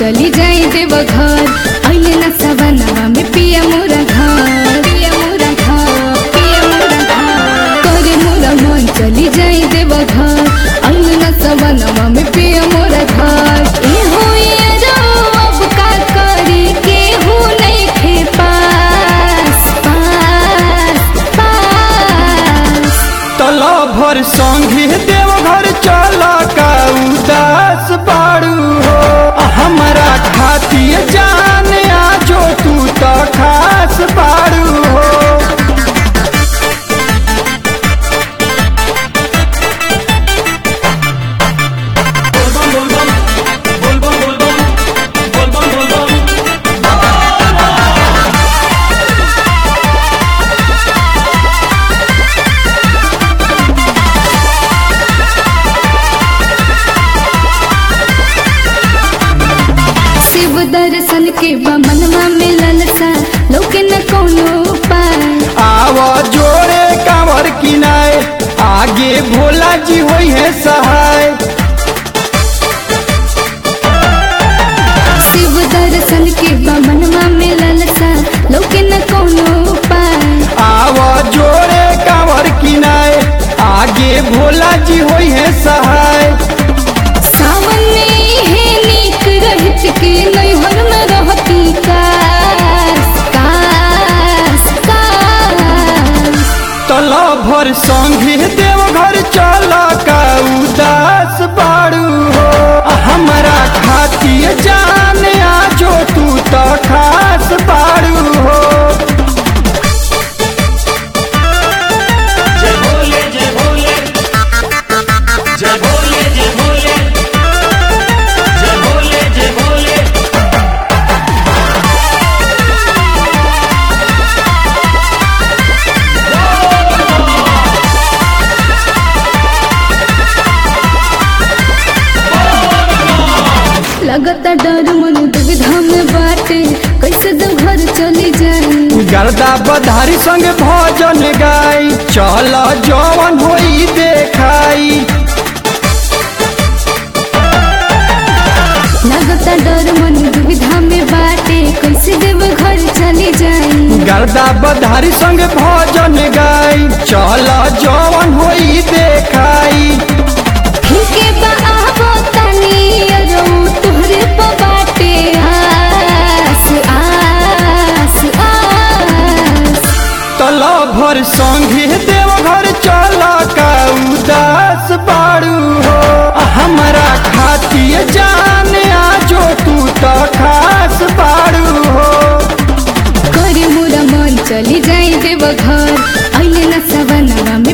चली जाई देव घर अइले न सवनवा में पिया मोरा घर पिया मोरा घर पिया मोरा घर करे मोरा मन चली जाई देव घर अइले न सवनवा में पिया मोरा घर ए होइए जाओ अब का करी के हो नहीं थे पास पास पास तला भर संगे देवघर चल का उदास बाड़ू हो हमरा खातिर जान आजो तू तो खास बाड़ू हो शिव दर्शन के बमनवा में ललसा लोके न कोनो उपाय आव जोड़े कांवर किनाए आगे भोला जी होई है सहाय शिव दर्शन के बमनवा में ललसा लोके न कोनो उपाय आव जोड़े कांवर किनाए आगे भोला जी होई है सहाय सावन में हे नीक रहत के नैहर में रहती कास कास कास तला भर संगे देवघर चल का उदास बाड़ू हो हमरा खातिर जान आजो तू तो खास बाड़ू हो जय भोले जय भोले जय भोले जय भोले जय भोले जय भोले लगता डर मन दुविधा में बाटे कैसे दो घर चली जाए गर्दा बधारी संग भजन गाई चल जवन होई देखाई लगता डर मन दुविधा में बाटे कैसे देव घर चली जाए गर्दा बधारी संग भजन गाई चल जवन होई देखाई ठीके बा आबो तनी अरो तोहरे प बाटे आस आस आस तला भर संगे देवघर चल का उदास बाड़ू हो हमरा खातिर जान आजो तू तो खास बाड़ू हो करे मोरा मन चली जाए देव घर अइले न सवनवा